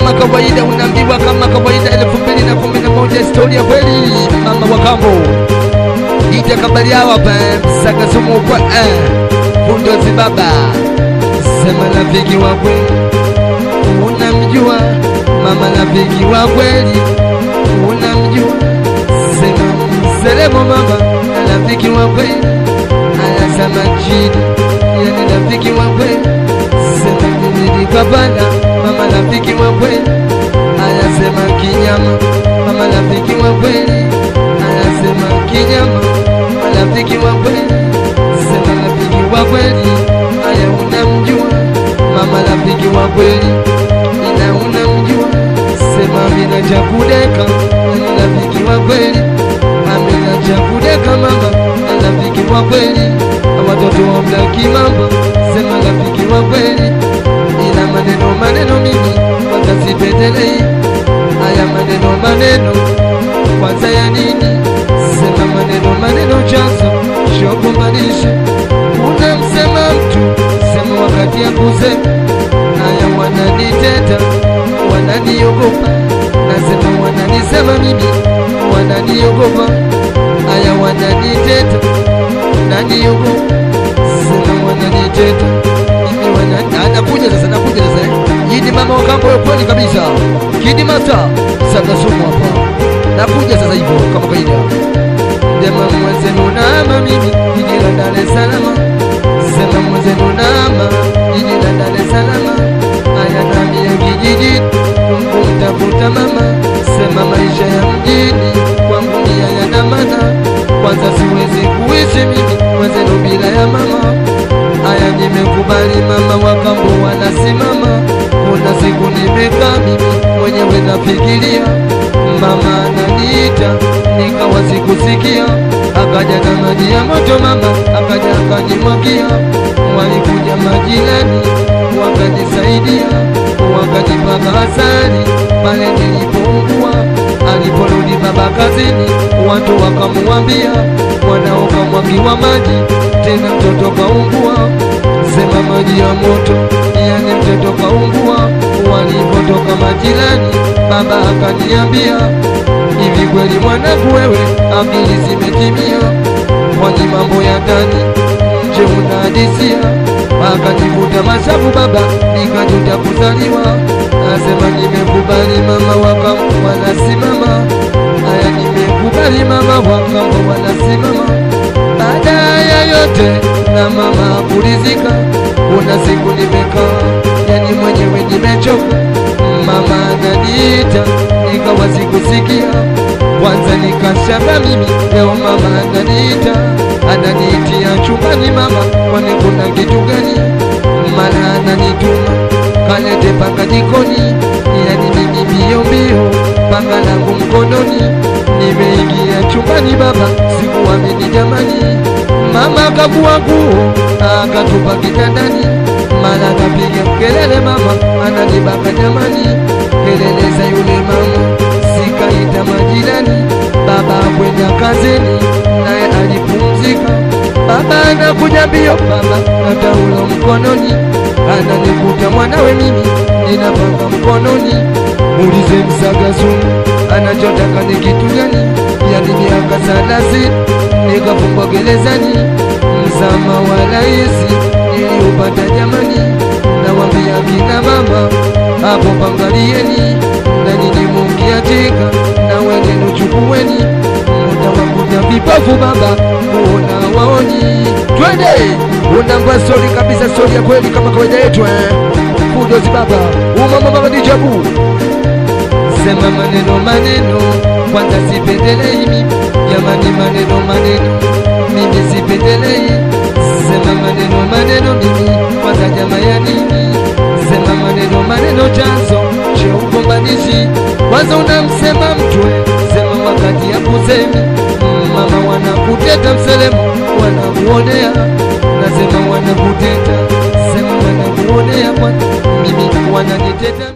kama kawaida unaambiwa kama kawaida elfu mbili na kumi na moja historia kweli mama wa kambo ija kabali hawa pa msakasumu kwa eh, bundozi baba sema rafiki wa kweli unamjua mama rafiki wa kweli unamjua sema mselemo mama na rafiki wa kweli anasema chini yani rafiki wa kweli sema nilipapana mama rafiki wa kweli anasema kinyama mama rafiki wa kweli anasema kinyama mama rafiki wa kweli sema rafiki wa kweli aya unamjua mama rafiki wa kweli ina unamjua sema mina cha kudeka yani rafiki wa kweli amina cha kudeka mama na rafiki wa kweli watoto wa mlaki mambo sema rafiki wa kweli ina maneno maneno mimi kwanza sipendelei haya maneno maneno kwanza ya nini sema maneno maneno chanzo shokumbanishe unamsema mtu sema wakati ya kusema haya wananiteta wananiogopa nasema wananisema mimi wananiogopa haya wananiteta naniogopa sema wananiteta mimi wana anakuja sasa nakuja sasa eh. hii ni mama wa kambo ya kweli kabisa kidi mata sakasumu hapa nakuja sasa hivyo kama kaida Sema mwenzenu nama mimi jiji la Dar es Salaam Sema mwenzenu nama jiji la Dar es Salaam Aya nami ya kijiji kumtafuta mama Sema maisha ya mjini kwangu ni hayana maana Kwanza siwezi kuishi mimi mwenzenu bila ya mama Aya nimekubali mama wakambo wanasimama Kuna siku nimekaa mimi mwenyewe nafikiria Mama ananiita nikawa sikusikia Akaja na maji ya moto mama akaja akanimwagia Walikuja majirani wakanisaidia Wakanipaka asali pale nilipoungua Aliporudi baba kazini watu wakamuambia Mwanao kamwagiwa maji tena mtoto kaungua Sema maji ya moto yani mtoto kaungua Walipotoka majirani baba akaniambia hivi kweli mwanangu wewe akili zimetimia kwani mambo ya ndani nje unahadisia akanivuta mashavu baba nikajuta kuzaliwa asema nimekubali mama wakam wanasimama haya nimekubali mama wakam wanasimama baada ya yote na mama kulizika kuna siku nimekaa yani mwenyewe nimechoka mama ananiita nikawa sikusikia kwanza nikashanga mimi leo mama ananiita ananiitia chumbani mama kwani kuna kitu gani mara ananituma kalete panga jikoni yani mimi mbio mbio panga langu mkononi nimeingia chumbani baba sikuamini jamani mama akavua nguo akatupa kitandani mara akapiga kelele mama ananibaka jamani kelele za yule mama sikaita majirani baba kwenda kazini naye alipumzika baba anakuja mbio baba na taulo mkononi ananikuta mwanawe mimi ninapanga mkononi muulize msagazumu anachotaka ni kitu gani yani miaka thelathini nikafungwa gerezani msama wa raisi niliupata jamani nawambia kina mama hapo pangalieni na nyinyi mungiatika na wenenu chukuweni mutawakuta vipofu baba kuona waoni twende unangwa stori kabisa stori ya kweli kama kawaida yetu eh. kudozi baba umama baba dijabu sema maneno maneno kwanza sipendelei mimi jamani maneno maneno mimi sipendelei sema maneno maneno mimi kwanza jama ya nini sema maneno maneno chanzo cha ugombanishi kwanza unamsema mtwe sema wakati ya kusemi mama wanakuteta mselemo wanakuonea nasema wanakuteta sema wanakuonea kwa mimi wananiteta